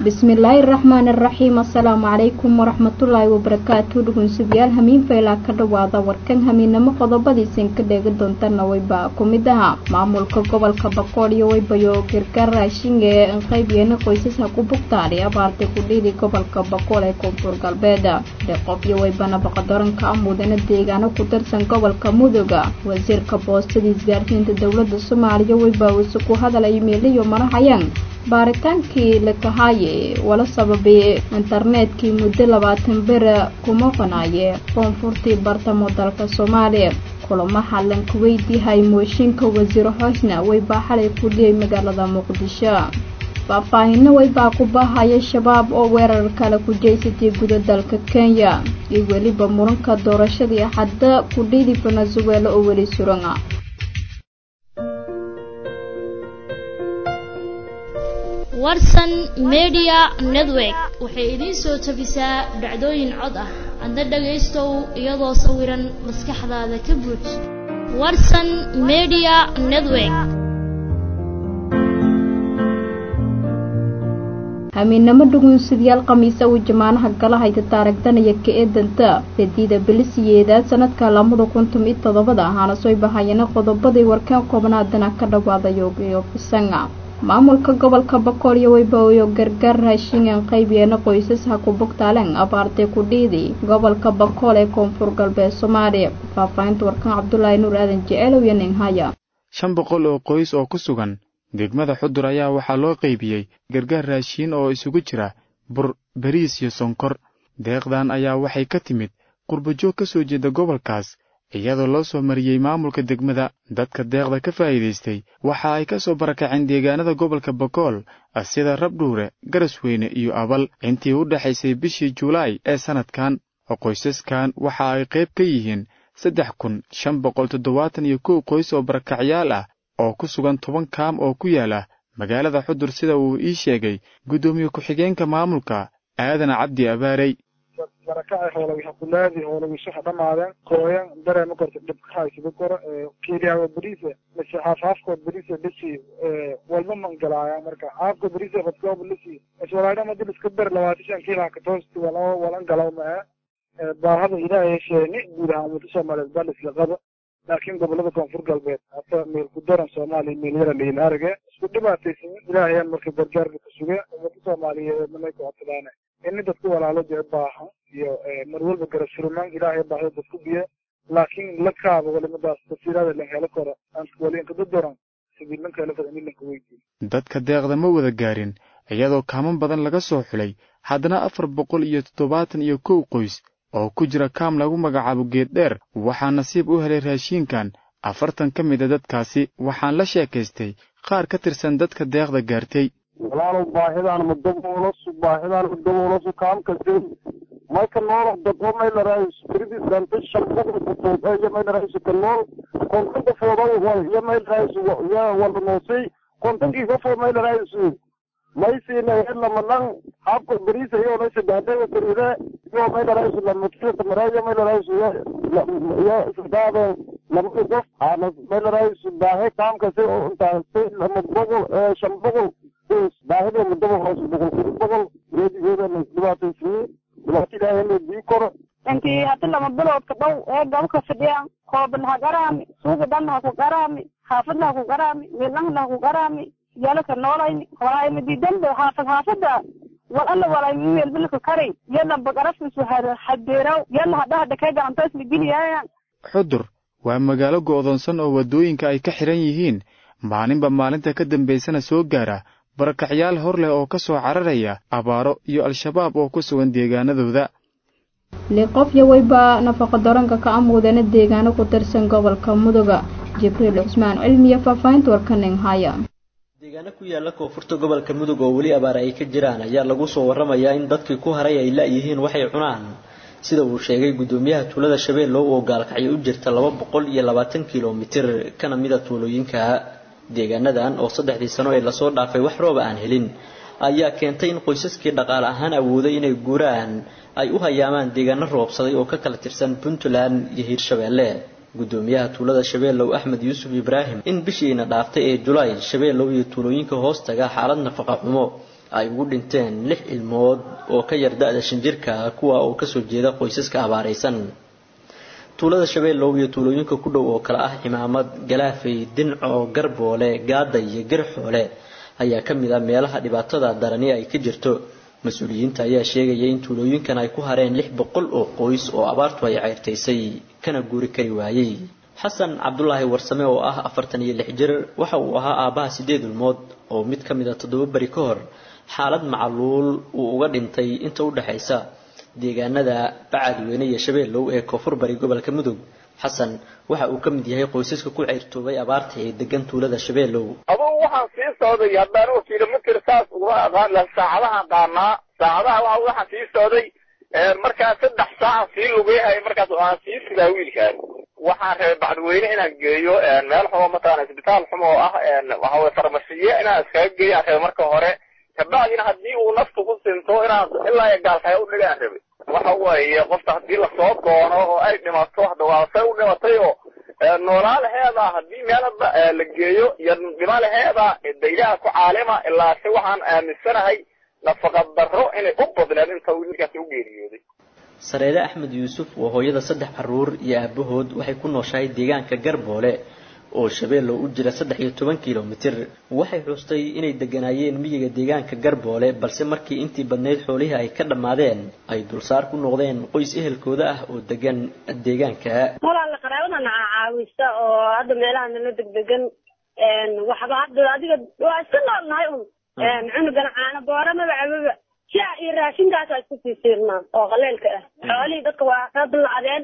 bismillaahi raxmaani raxiim assalaamu calaykum waraxmatullaahi wabarakaatu dhugunsugayaal hamiin faylaa ka dhawaada warkan hamiinamo qodobadiisin ka dheegi doontana wayba ku mid aha maamulka gobolka boqool iyo waybayo gargaar raashin ee qaybyena qoysaska ku bugtaadhay abaartay kudhiidii gobolka boqool ee koonfur galbeed deeqof iyo waybana baqadoranka amudana deegaano ku tirsan gobolka mudoga wasiirka boostada isgaarsiinta dowlada soomaaliya wayba use ku hadalay meeliyo marahayaan baaritaankii lakahaaye wala sababay internetkii muddo labaatan bere kuma qanaaye koonfurtii bartamo dalka soomaaliya kulamo xallan ku weydiihay mooshinka wasiir hoosna waybaa xalay ku dhiyay magaalada muqdisho faahfaahino waybaa ku baahaya shabaab oo weerar kale ku jeysatay guda dalka kenya iyo weliba muranka doorashadii axadda kudhiidi venezuela oo weli surana warsan media network waxay idiin soo tabisaa dhacdooyin cod ah adna dhagaystow iyadoo sawiran maskaxdaada ka buuj warsan media network hamiinamo dhugunsidyaal khamiisa uu jamaanaha gala hayta taaragdanaya ka eedanta fediida bilisiyeedaad sanadka lamada kuntum iyo toddobada ahaana soo bahayana qodobadii warkaan koobnaadana ka dhawaadayo iyo bisanga maamulka gobolka boqol iyo waybaoyo gargaar raashingan qaybiyeena qoysas ha ku bugtaaleen abaartay ku dhiidi gobolka boqol ee koonfur galbeed soomaaliya faahfaahinta warkaan cabdulaahi nuur aadan jeceelow iyo ninhaya shan boqol oo qoys oo ku sugan degmada xudur ayaa waxaa loo qaybiyey gargaar raashiin oo isugu jira bur bariis iyo sonkor deeqdan ayaa waxay ka timid qurbajoog ka soo jeeda gobolkaas iyadoo loo soo mariyey maamulka degmada dadka deeqda ka faa'iidaystay waxa ay ka soo barakaceen deegaanada gobolka bokool sida rabdhuure garasweyne iyo abal intii u dhexaysay bishii julaay ee sannadkan qoysaskan waxa ay qayb ka yihiin saddex kun shan boqol toddobaatan iyo kow qoys oo barakacyaal ah oo ku sugan toban kaam oo ku yaala magaalada xudur sida uu ii sheegay guddoomiye ku-xigeenka maamulka aadan cabdi abaarey barakacay hoolagi habulaadi hoolagi suxa dhamaadeen kooyan dareema korta dhibkahaysida koro kiiliyawa beriise mise haaf haafkood beriise lisi walba mangalaaya marka haafka beriise badkooba lisi iswalaadhama dil iska ber labaatan shan kiilaha katoosti walaba walan galaw mae baahada ilaahay sheeni guud ahaan umada soomaaliyeed baa lisla qaba laakiin gobolada koonfur galbeed hata meel ku daran soomaaliya meel yara liila arage isku dhibaataysan ilaahayaan marka gargaarka ku suge umada soomaaliyeed manay ku codsadaan ini dadku walaalo jee baahan iyo mar walba garasfurmaan ilaahay baahda dadku biye laakiin la kaaba walimadaas tafsiirada lan helo karo wali inkada daran sidii lanka helo karo ini lanka weydiin dadka deeqda ma wada gaarin iyadoo kaaman badan laga soo xulay haddana afar boqol iyo toddobaatan iyo kow qoys oo ku jira kaam lagu magacaabo geed dheer waxaa nasiib u helay raashiinkan afartan ka mid a dadkaasi waxaan la sheekaystay qaar ka tirsan dadka deeqda gaartay walaalow baahidaan madaboolosu baahidaan madaboolosu kaamkasi mayka nool dabo maylaraays firidis danta shalbada kutood iyo maylaraays ka nool kontonka foodo wal iyo maylaraays ya wala noosay kontonkii kafoo maylaraays maysiina lamalan habka beriisa iyo laysa daadega kuride iyo maylaraays lamakisa mareeyo maylaraays ya isdaade lamada qof ana maylaraays baahe kaamkasi oo intaasi lama boqol shan boqol baahida mudaba hoos boqol kudu boqol reedigeeda dhibaataysiye dhibaato ilaahay la dii koro intii hadi lama biloodka dhow ee gabka fadhiyaan kooban ha garaami suuga dhan ha ku garaami xaafadna ha ku garaami meelnahna ha ku garaami yalaka noolayni walaayma diidanba xaafad xaafada wal alla walaayma meelbilka karay yalla bagarafkiisu hadeeraw yalla hadhaha dhakee gacantaysma geliyaayaan xudur waa magaalo go'doonsan oo waddooyinka ay ka xidhan yihiin maalinba maalinta ka dambaysana soo gaara barakacyaal hor leh oo ka soo cararaya abaaro iyo al-shabaab oo ku sugan deegaanadooda liqof iyo wayba nafaqa daranka ka amuudana deegaano ku tirsan gobolka mudoga jibriil cusmaan cilmiya faahfaahinta warkaning haya deegaano ku yaala koonfurta gobolka mudug oo weli abaar ay ka jiraan ayaa lagu soo warramayaa in dadkii ku haray ay la-yihiin waxay cunaan sida uu sheegay guddoomiyaha tuulada shabeellow oo gaalkacyo u jirta laba boqol iyo labaatan kilomitir kana mida tuulooyinka deegaanadan oo saddexdii sano ee lasoo dhaafay wax rooba aan helin ayaa keentay in qoysaskii dhaqaale ahaan awooday inay guuraan ay u hayaamaan deegaano roobsaday oo ka kala tirsan puntland iyo hiirshabeelle guddoomiyaha tuulada shabeellow axmed yuusuf ibraahim in bishiina dhaaftay ee julaay shabeellow iyo tuulooyinka hoostaga xaalad nafaqa xumo ay ugu dhinteen lix ilmood oo ka yar da-da shan jirka kuwa oo kasoo jeeda qoysaska abaaraysan tuulada shabeellow iyo tuulooyinka ku dhow oo kale ah cimaamad galaafay dinco garboole gaada iyo garxoole ayaa ka mid ah meelaha dhibaatada darani ay ka jirto mas-uuliyiinta ayaa sheegaya in tuulooyinkan ay ku hareen lix boqol oo qoys oo abaartu ay ceyrtaysay kana guuri kari waayey xasan cabdulaahi warsame oo ah afartan iyo lix jir waxa uu ahaa aabbaha sideed ilmood oo mid ka mid a toddoba beri ka hor xaalad macaluul uu uga dhintay inta u dhexaysa deegaanada bacadweyne iyo shabeellow ee koonfur bari gobolka mudug xasan waxa uu ka mid yahay qoysaska ku ceyrtoobay abaarta ee degan tuulada shabeellow adugu waxaan sii socday haddaan u kilomitr saas uguma aqaan laha saacadahaan qaanaa saacadaha wa waxaan sii socday markaa saddex saaca sii lugeyahay markaas aan sii sidaa wiilkaas waxaan reebay bacdweyne inaan geeyo meel xumo mataqana isbitaal xumo oo ah waxaweye farmasiye inaan iskaga geeyo aan reebay marka hore kabacdina haddii uu naftu ku sinto inaan ilaa gaalkaya u dhigaan rabay waxa weeye qofta haddii lasoo doono oo ay dhimato hadda waa say u dhimatay oo noolaalaheeda haddii meelada la geeyo iyo dhimalaheeda daylaha ku caalima ilaa se waxaan aaminsanahay nafaqa darro inay u badneed inta wiilkaasi u geeriyooday sareere axmed yuusuf waa hooyada saddex caruur iyo aabahood waxay ku nooshahay deegaanka garboole oo shabeellow u jira saddex iyo toban kilomitir waxay xustay inay deganaayeen miyiga deegaanka garboole balse markii intii badnayd xoolihii ay ka dhammaadeen ay dulsaar ku noqdeen qoys ehelkooda ah oo degan deegaanka walaala qaraabadana caawisa oo hadda meelaha nala degdegan waxba hadda adiga waa iska nool nahay un cunugana caana boora maba cababa shaa iyo raashinkaasa isku sii siirnaa oo qaleelka ah xoolihii dadka waa ka dulacdeen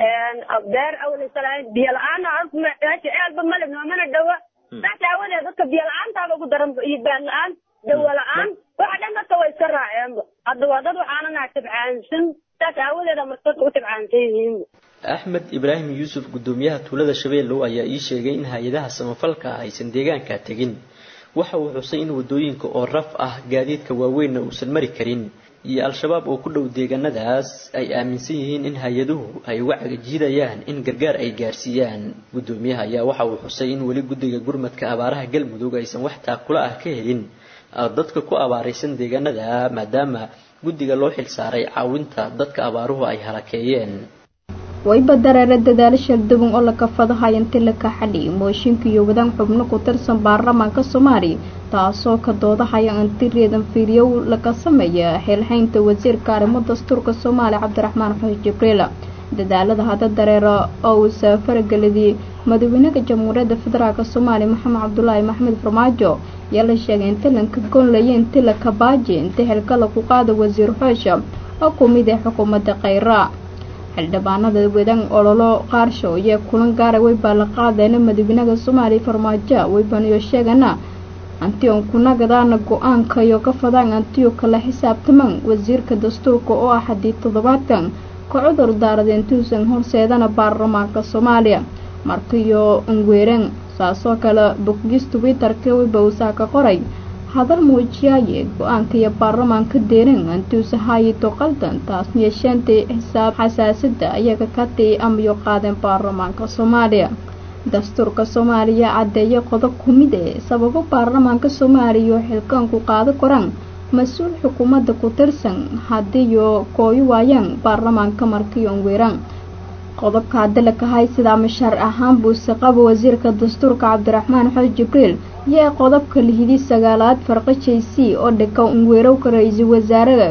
beer awlaysalahayn biyo la-aana meesha ceelba male noomana dhawa saas aawadeed dadka biyo la-aantaaba ugu daran iyo baan la-aan dawa la-aan waxa dhan dadka way iska raaceenba hadda waa dad waxaanana tabcaansan saas aawadeeda marka dadka u tabcaansan yihiin axmed ibraahim yuusuf guddoomiyaha tuulada shabeellow ayaa ii sheegay in hay-adaha samafalka aysan deegaanka tegin waxa uu xusay in wadooyinka oo raf ah gaadiidka waaweynna uusan mari karin iyo al-shabaab oo ku dhow deegaanadaas ay aaminsan yihiin in hay-aduhu ay uga cagajiidayaan in gargaar ay gaarsiiyaan guddoomiyaha ayaa waxa uu xusay in weli guddiga gurmadka abaaraha galmudug aysan wax taakula ah ka helin dadka ku abaaraysan deegaanada maadaama guddiga loo xilsaaray caawinta dadka abaaruhu ay halakeeyeen wayba dareere dadaalo shalduban oo laka fadahay inti laka xadhi mooshinka iyo wadaan xubno ku tirsan baarlamaanka soomaaliya taasoo ka doodahaya inti reedan fiiryow laga sameeya xeelhaynta wasiirka arrimo dastuurka soomaaliya cabdiraxmaan xuseen jibriil dadaalada hadda dareero oo uu saafaragelidii madaxweynaha jamhuuriyadda federaalk soomaaliya maxamed cabdulaahi maxmed farmaajo ayaa la sheegay inti lanka goonlaya inti laka baaji inti xilka lagu qaada wasiir xoosha oo ku mid ah xukuumadda khayra xildhibaanada wadaan ololo qaarsho iyo kulan gaara weybaa la qaadeyna madaxweynaha soomaaliya farmaajo weybaniyo sheegana antion kunagadaana go-aanka iyo ka fadaan antiyo kala xisaabtamaan wasiirka dastuurka oo ah haddii toddobaatan ka cudur daarada intuusan horseedana baarlamaanka soomaaliya markiyo unweereen saasoo kale bogis twitter-ka weyba uusaa ka qoray hadal muujiyaaye go-aanka iyo baarlamaanka deeran antuusa haayito qaldan taasna yeesheentay xisaab xasaasada ayaga ka tii amayo qaadeen baarlamaanka soomaaliya dastuurka soomaaliya caddeeya qodob ku mid ee sababo baarlamaanka soomaaliya oo xilkaanku qaado koraan mas-uul xukuumadda ku tirsan haddiiyo kooyi waayaan baarlamaanka markiyo weeraan qodobka haddi la kahay sidaa mashaar ahaan buuse qaba wasiirka dastuurka cabdiraxmaan xoos jibriil iyo qodobka lihidi sagaalaad farqa j c oo dhika unweerowka ra-iisul wasaaraha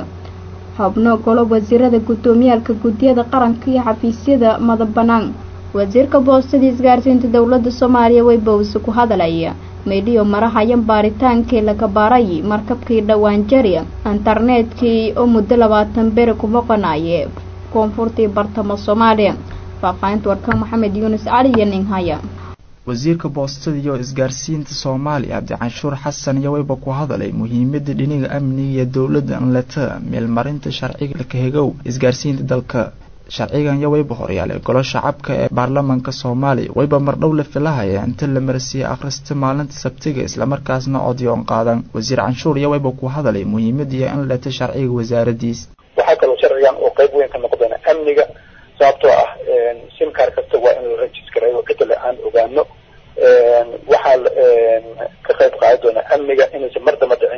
xubno golo wasiirada guddoomiyaalka guddiyada qaranka iyo xafiisyada madab bannaan wasiirka boostada isgaarsiinta dowladda soomaaliya way bowse ku hadalaya meydhiyo marahayan baaritaankii laga baaray markabkii dhowaan jari internetkii oo muddo labaatan beri ku boqonaye koonfurtii bartamo soomaaliya faahfaahinta warka maxamed yuunus cali iyo ninhaya wasiirka boostada iyo isgaarsiinta soomaaliya cabdicanshuur xasan iyo wayba ku hadalay muhiimada dhiniga amniga iyo dowladda anleta meelmarinta sharciga lakahegow isgaarsiinta dalka sharcigan iyo wayba horyaalay golo shacabka ee baarlamaanka soomaaliya wayba mardhow la filahaya inta la marsiiyey akhrista maalinta sabtiga islamarkaasna codyoon qaadan wasiir canshuur iyo wayba ku hadalay muhiimadiiyo in leta sharciga wasaaradiis waxaa kaloo sharcigan oo qayb weyn ka noqdeen amniga sababtoo ah simkaar kasta waa in la registrayo cidale aan ogaano waxaa ka qayb qaadi doona amniga inaysan mar damba dhicin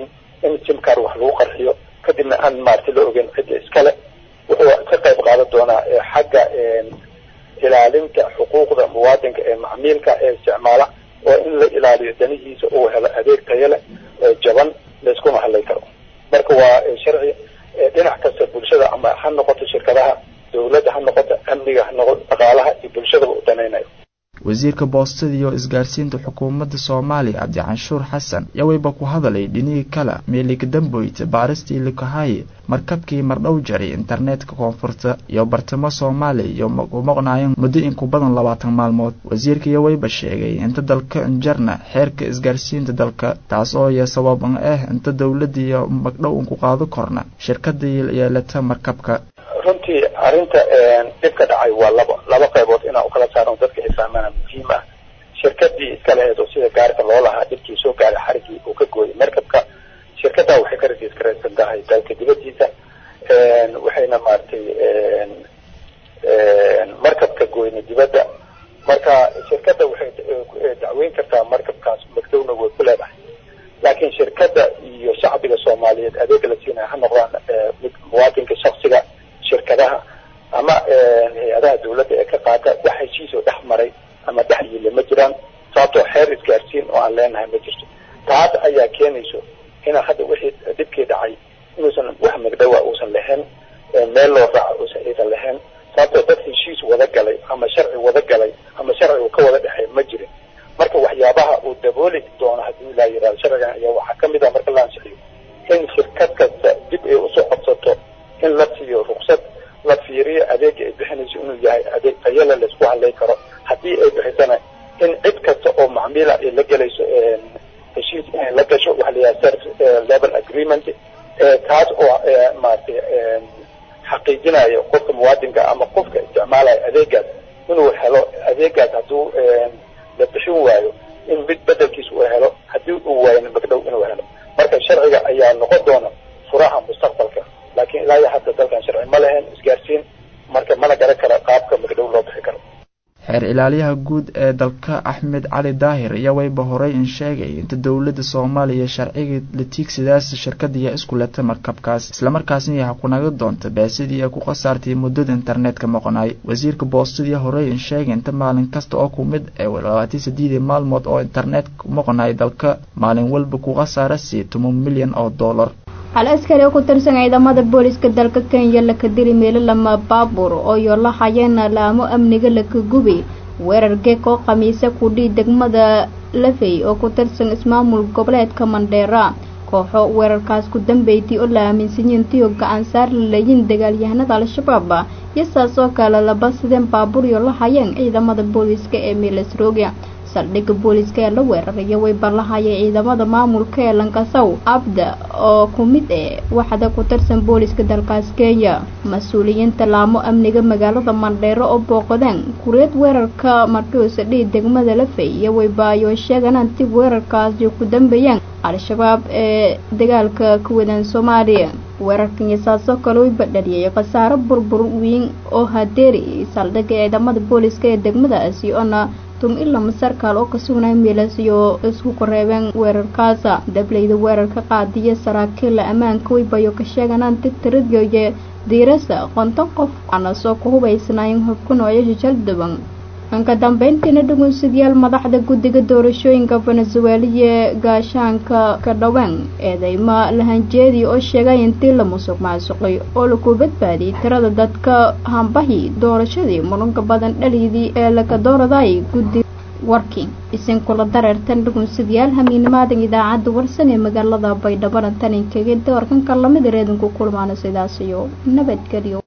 in simkar wax lagu qarxiyo kadibna aan maaragtay la ogeyn cidda iskale wuxuu ka qayb qaadan doonaa xagga ilaalinta xuquuqda muwaadinka ee macmiilka ee isticmaala oo in la ilaaliyo danihiisa uu helo adeeg tayo leh jaban layskuma hadlay karo marka waa sharci dhinac kasta bulshada ama ha noqoto shirkadaha dawladda ha noqoto amniga ha noqoto dhaqaalaha iyo bulshadaba u danaynayo wasiirka boostada iyo isgaarsiinta xukuumadda soomaaliya cabdicanshuur xasan yawayba ku hadalay dhinihii kale meelika damboyta baaristii likahaye markabkii mardhow jaray internetka koonfurta iyo bartamo soomaaliya iyo u maqnaayeen muddo in ku badan labaatan maalmood wasiirka yawayba sheegay inta dalka injarna xeerka isgaarsiinta dalka taas oo iyo sababan ah inta dowladda iyo magdhow unku qaado korna shirkadii yeelata markabka runtii arrinta dhibka dhacay waa laba laba qaybood inaan ukala saarno dadka ay fahmaana muhiim ah shirkadii iska laheed oo sida gaarika loo lahaa dhibkii soo gaaray xarigii uu ka gooyay markabka shirkaddaa waxay ka registraysan tahay dalka dibadiisa waxayna maaragtay markabka gooyna dibadda marka shirkadda waxay dacweyn kartaa markabkaas magdowna way ku leedahay laakiin shirkadda iyo shacbiga soomaaliyeed adeega la siinaya ha noqdaan mid muwaadinka shaksiga shirkadaha ama hay-adaha dawladda ee ka qaata wax heshiis oo dhex maray ama dhex yille ma jiraan sababtoo xeer isgaarsiin oo aan leenahay ma jirto taas ayaa keenayso inaa hadda wixii dhibkii dhacay inuusan wax magdhowa uusan lahayn meel loo raaco uusan iisan lahayn sababtoo dad heshiis wada galay ama sharci wada galay ama sharci uu ka wada dhexey ma jirin marka waxyaabaha uu dabooli doono haddii ilaa yidhahdo sharcigan ayaa waxaa kamid ah marka la ansixiyo in shirkad kasta dib ay usoo codsato in la siiyo ruksad la fiiriyo adeega ay bixinayso inuu yahay adeeg tayale laisku hadlay karo haddii ay bixisana in cid kasta oo macmiila ay la gelayso heshiis inay la gasho waxa la yidhaha service level agreement taas oo maaragtay xaqiijinayo qofka muwaadinka ama qofka isticmaalaya adeegaas inuu helo adeegaas hadduu la bixin waayo in mid bedelkiis uu helo haddii uu waayo magdhow inuu helo marka sharciga ayaa noqon doona furaha mustaqbalka laakiin ilaa iyo hadda dalkan sharci ma lahayn isgaarsiin marka mana garan karo qaabka magdhow loo bixi karo xeer ilaaliyaha guud ee dalka axmed cali daahir ayaa wayba horey in sheegay inta dowladda soomaaliya sharciga la tiigsadaas shirkadiiya isku leta markabkaas islamarkaasna yaha kunaga doonta baasidii ay ku khasaartay muddada internetka maqnaay wasiirka boostadii horey in sheegay inta maalin kasta oo ku mid ee labaatan sideedii maalmood oo internetka maqnaay dalka maalin walba ku khasaara sii toban milyan oo dollar hal askari oo ku tirsan ciidamada booliska dalka kenya laka diri meelo lama baabuur oo yola hayeena laamo amniga laka gubi weerar geeg oo khamiise kudhii degmada lafey oo ku tirsan ismaamul goboleedka mandheera kooxo weerarkaas ku dambeeytay oo la aaminsanyiintii oo gacan saar la leeyin dagaalyahanada al-shabaab iyo saas oo kale laba sideen baabuur iyo la hayeen ciidamada booliska ee milasroga saldhigga booliska ee la weeraraya way ballahayay ciidamada maamulka ee lankasow abda oo ku mid eh waxda ku tirsan booliska dalkaas kenya mas-uuliyiinta laamo amniga magaalada mandheero oo booqdeen kureed weerarka markiusa dhihi degmada lafey iyo waybaayo sheegan anti weerarkaasi ku dambeeyeen al-shabaab ee dagaalka ka wadaan soomaaliya weerarkan iyo saasoo kale way badhaliyay khasaaro burbur weyn oo hadeeri saldhigga ciidamada booliska ee degmadaasi oona tum ilama sarkaal oo ka sugnay miilas iyo isku koreebeen weerarkaasa dableyda weerarka qaadiya saraakiilla ammaanka waybayo ka sheeganaan tigtiradiyoye diirasa konton qof ana soo ku hubaysnaayeen hubka noocyasha jaldaban anka dambeyntiina dhugunsidayaal madaxda guddiga doorashooyinka venezueliya gaashaanka ka dhaween eedeyma lahanjeedii oo sheegay intii la musuq maasuqay oo laku badbaadiyay tirada dadka hambahi doorashadii muranka badan dhaliydii ee laka dooraday guddi warkii isinkula dareertan dhugunsidayaal hamiinimaadan idaacadda warsan ee magaalada baydhabo taninkaga doorkanka lamid reedanku kulmaano sidaas iyo nabadgelyo